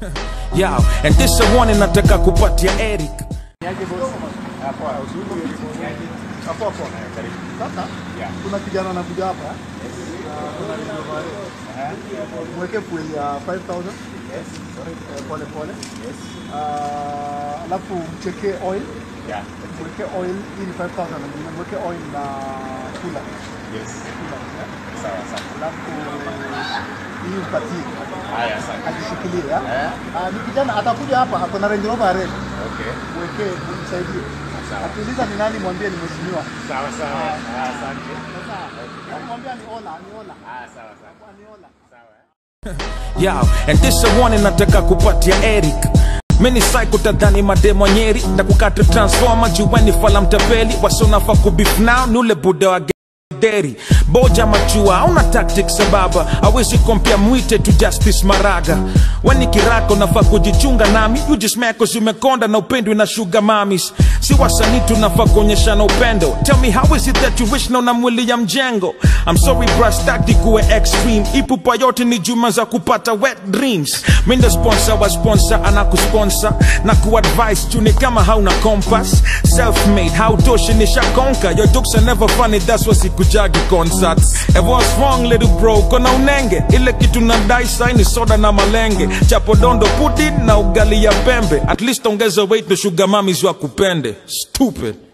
Yo, and this a warning nataka kupatia Eric. Hapo hapo. Sasa kuna kijana anakuja hapa. Ah, kuna Range Rover RS. Mweke fuel ya 5000. Eh, Pole pole. Ah, Alafu mcheke oil. Mweke oil hii ni 5000 na mweke oil na kula. Kula. eh. Alafu hii upatie. Ajishikilie. ya. Ah, Ni kijana atakuja hapa ako na Range Rover RS. Mweke msaidie. Akiuliza ni nani mwambie ni mheshimiwa. Sasa mwambie ni Ola, ni Ola. Ni Ola. Yo, and this a warning nataka kupatia Eric. Mini psycho tadhani mademo nyeri na kukata transformer juweni fala mtapeli wasonafa kubif now nule buda wa deri boja machua auna tactics sababa awezi kompia mwite tu justice maraga weni kirako nafaa kujichunga nami you just mad 'cause umekonda na upendwi na sugar mamis si wasanii tunafaa kuonyeshana upendo tell me how is it that you wish na una mwili ya mjengo I'm sorry bra staki kuwe extreme ipupa yote ni juma za kupata wet dreams mindo sponsor wa sponsor anakusponsor na kuadvise tuni kama hauna compass self made hautoshi nishakonka your jokes are never funny that's why sikujagi concerts everyone's wrong little bro kona unenge ile kitu nadai saini soda na malenge chapo dondo pudding na ugali ya pembe at least ongeza weight no sugar mamis wa kupende stupid